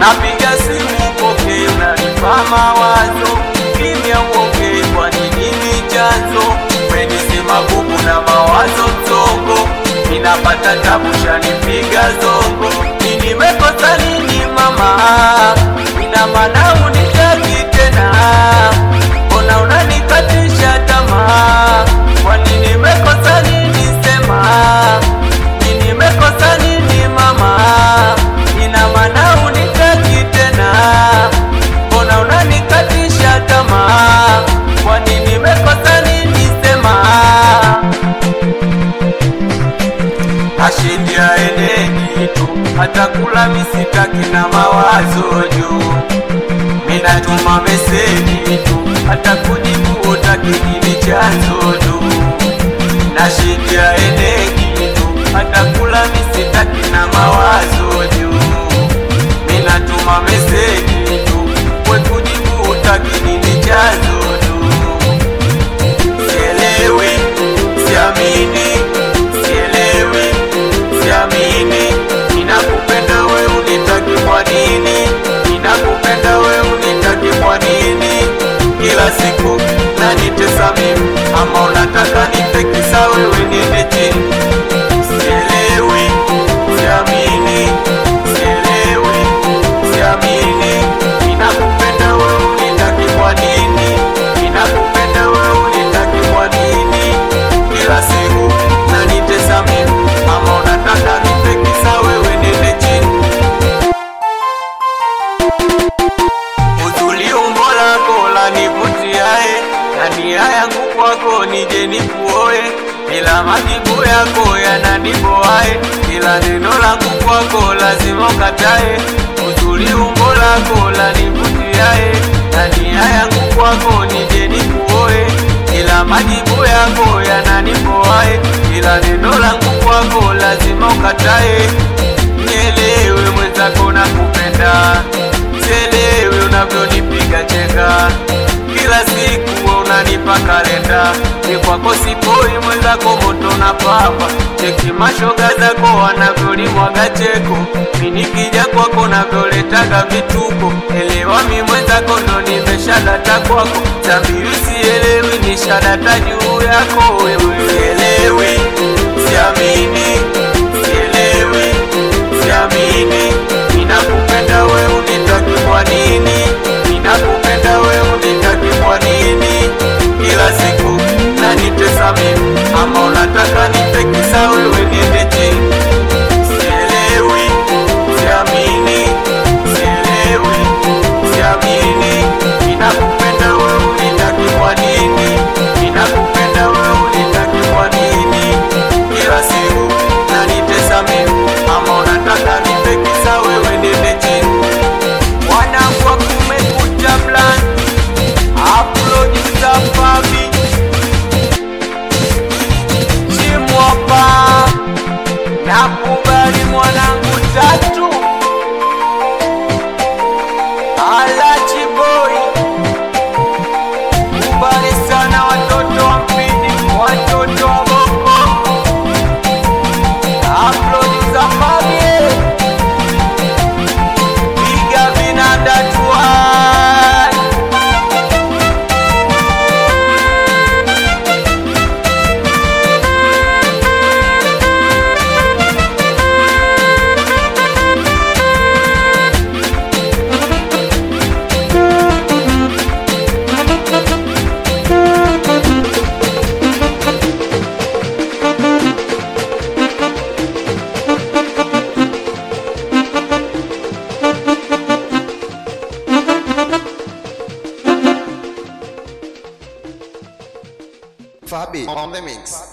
napiga simu poke, unanipa mawazo, kimya uongei, kwa nini ni chanzo? Umenisema bubu na mawazo msongo, ninapata tabu, shanipiga zongo, ni nimekosa nini mama? Ina maana unitaki tena, mbona unanikatisha tamaa? Kwani nimekosa nini? Sema ni nimekosa nini mama? Ina maana unitaki tena, mbona unanikatisha tamaa? Kwani nimekosa nini? Sema ashindi aendeni tu, hata kula misitaki na mawazo juu. Minatuma meseji tu, hata kujibu utaki nini chanzo tu. Nashindi aendeni tu, hata kula misitaki na mawazo juu. Minatuma meseji tu, we kujibu utaki nini chanzo tu. Sielewi, siamini, sielewi, siamini. Ninakupenda we unitaki kwa nini? Ninakupenda we unitaki kwa nini? Kila siku nanitesa mimi, ama unataka nipekisa wewe niende chini? Sielewi, siamini, sielewi, siamini. Ninakupenda we unitaki kwa nini? Ninakupenda we unitaki kwa nini? Kila siku nanitesa mimi, ama unataka nipekisa wewe niende chini? Uzuri umbo lako lanivutiae, na nia yangu kwako nije nikuoe, ila majibu yako yananiboae, ila neno langu kwako lazima ukatae. Uzuri umbo lako lanivutiae, na nia yangu kwako nije nikuoe, ila majibu yako yananiboae, ila neno langu kwako lazima ukatae. Nielewe mwenzako nakupenda, sielewi unavyonipiga chenga, kila siku wewe unanipa kalenda, ni kwako sipoi mwenzako moto na papa, cheki mashoga zako wanavyolimwaga cheko, mi nikija kwako navyoletaga vituko, elewa mi mwenzako ndo nimeshadata kwako, tambiri sielewi nishadata juu yako wewe, sielewi, siamini, sielewi siamini ninakupenda we unitaki kwa nini ninakupenda we unitaki kwa nini kila siku nanitesa mimi ama unataka nipekisa wewe niende chini sielewi siamini sielewi siamini ninakupenda we unitaki kwa nini ninakupenda we unitaki kwa nini kila siku nanitesa mimi ama unataka nipekisa wewe niende chini wanakwa kumekucha blan aplojiza fabi chimwapa nakubali mwanangu tatu alachiboi kubali sana watoto wa mpini watoto wa bongo Upload za mabie Piga vinanda tuai Fabi on the mix.